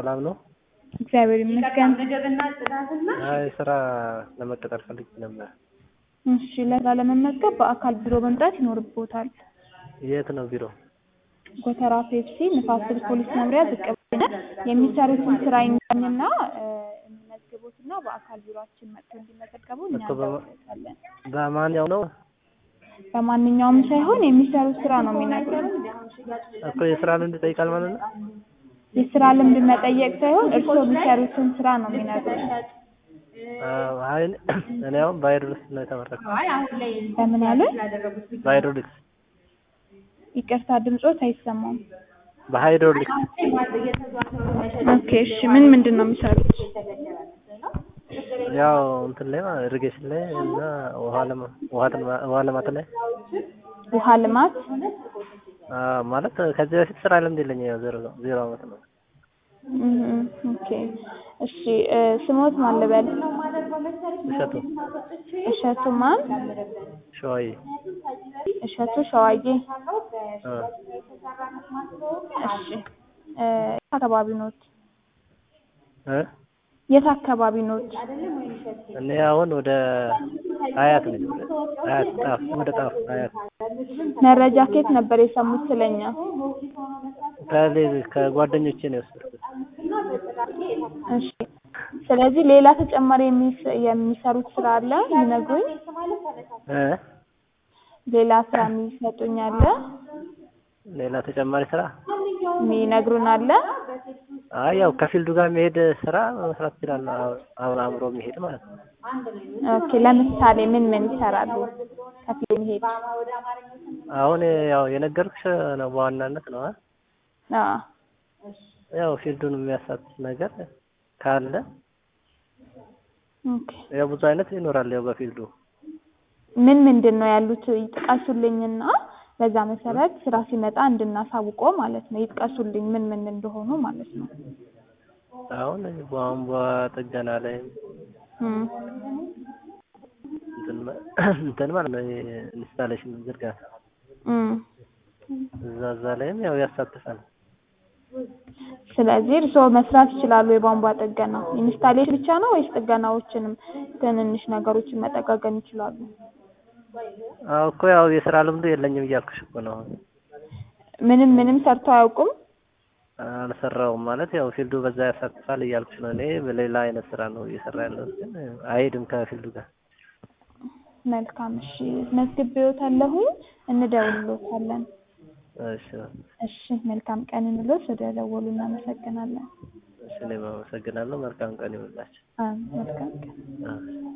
ሰላም ነው? እግዚአብሔር ይመስገን። አይ ስራ ለመቀጠር ፈልጌ ነበር። እሺ ለስራ ለመመዝገብ በአካል ቢሮ መምጣት ይኖርብዎታል። የት ነው ቢሮ? ጎተራ ፔፕሲ ንፋስ ስልክ ፖሊስ መምሪያ ዝቅ ብለን የሚሰሩትን ስራ ይንገሩኝና እ እንመዝግቦትና በአካል ቢሮአችን መጥተው እንዲመዘገቡ እኛ እኮ በማ- እናደርጋለን። በማንኛው ነው? በማንኛውም ሳይሆን የሚሰሩት ስራ ነው የሚነግሩን። እኮ የስራ ልምድ ይጠይቃል ማለት ነው? የስራ ልምድ መጠየቅ ሳይሆን እርስዎ የሚሰሩትን ስራ ነው የሚነግሩን። አዎ፣ አይ እኔ አሁን በሃይድሮሊክስ ነው የተመረኩት። በምን አለ? በሃይድሮሊክስ ይቅርታ ድምጾት አይሰማም። በሃይድሮሊክስ ኦኬ እሺ ምን ምንድን ነው የሚሰሩት? ያው እንትን ላይ ማለት ኢሪጌሽን ላይ እና ውሃ ለማ ውሃ ልማ- ውሃ ልማት ላይ ውሃ ልማት አዎ፣ ማለት ከዚህ በፊት ስራ ልምድ የለኝም። ያው ዜሮ ዜሮ አመት ነው። እም፣ ኦኬ እሺ እ ስሞት ማን ልበል? እሸቱ እሸቱ ማን? ሸዋዬ እሸቱ ሸዋዬ። አ እሺ እ የት አካባቢ ኖት? እ የት አካባቢ ኖት? እኔ አሁን ወደ አያት ነኝ። አያት ጣፍ ወደ ጣፍ አያት መረጃ ከየት ነበር የሰሙት ስለኛ? ከሌ- ከጓደኞቼ ነው የወሰድኩት። እሺ ስለዚህ ሌላ ተጨማሪ የሚስ- የሚሰሩት ስራ አለ ይነግሩኝ? እ ሌላ ስራ የሚሰጡኝ አለ ሌላ ተጨማሪ ስራ የሚነግሩን አለ? አይ ያው ከፊልዱ ጋር የሚሄድ ስራ መስራት እችላለሁ። አብ- አብሮ አብሮ የሚሄድ ማለት ነው። ኦኬ ለምሳሌ ምን ምን ይሰራሉ? ከፊል የሚሄድ አሁን ያው የነገርኩሽ ነው በዋናነት ነው። አ? አዎ ያው ፊልዱን የሚያሳትፍ ነገር ካለ ኦኬ ያው ብዙ አይነት ይኖራል። ያው በፊልዱ ምን ምንድን ነው ያሉት ይጥቀሱልኝና በዛ መሰረት ስራ ሲመጣ እንድናሳውቆ ማለት ነው። ይጥቀሱልኝ ምን ምን እንደሆኑ ማለት ነው። አሁን ቧንቧ ጥገና ላይ እም፣ እንትን መ- እንትን ማለት ነው ኢንስታሌሽን ዝርጋታ እም። እዛ እዛ ላይም ያው ያሳትፋል። ስለዚህ እርስዎ መስራት ይችላሉ የቧንቧ ጥገና። ኢንስታሌሽን ብቻ ነው ወይስ ጥገናዎችንም ትንንሽ ነገሮችን መጠጋገን ይችላሉ? አዎ እኮ ያው የስራ ልምዱ የለኝም እያልኩሽ እኮ ነው። ምንም ምንም ሰርተው አያውቁም? አልሰራውም ማለት ያው ፊልዱ በዛ ያሳትፋል እያልኩሽ ነው። እኔ በሌላ አይነት ስራ ነው እየሰራ ያለሁት ግን አይሄድም ከፊልዱ ጋር። መልካም እሺ፣ መዝግቤዎታለሁኝ እንደውልዎታለን። እሺ እሺ መልካም ቀን እንሎት። ወደ ደወሉ እናመሰግናለን። እሺ እኔም አመሰግናለሁ። መልካም ቀን ይሁንላችሁ። አዎ መልካም ቀን። አዎ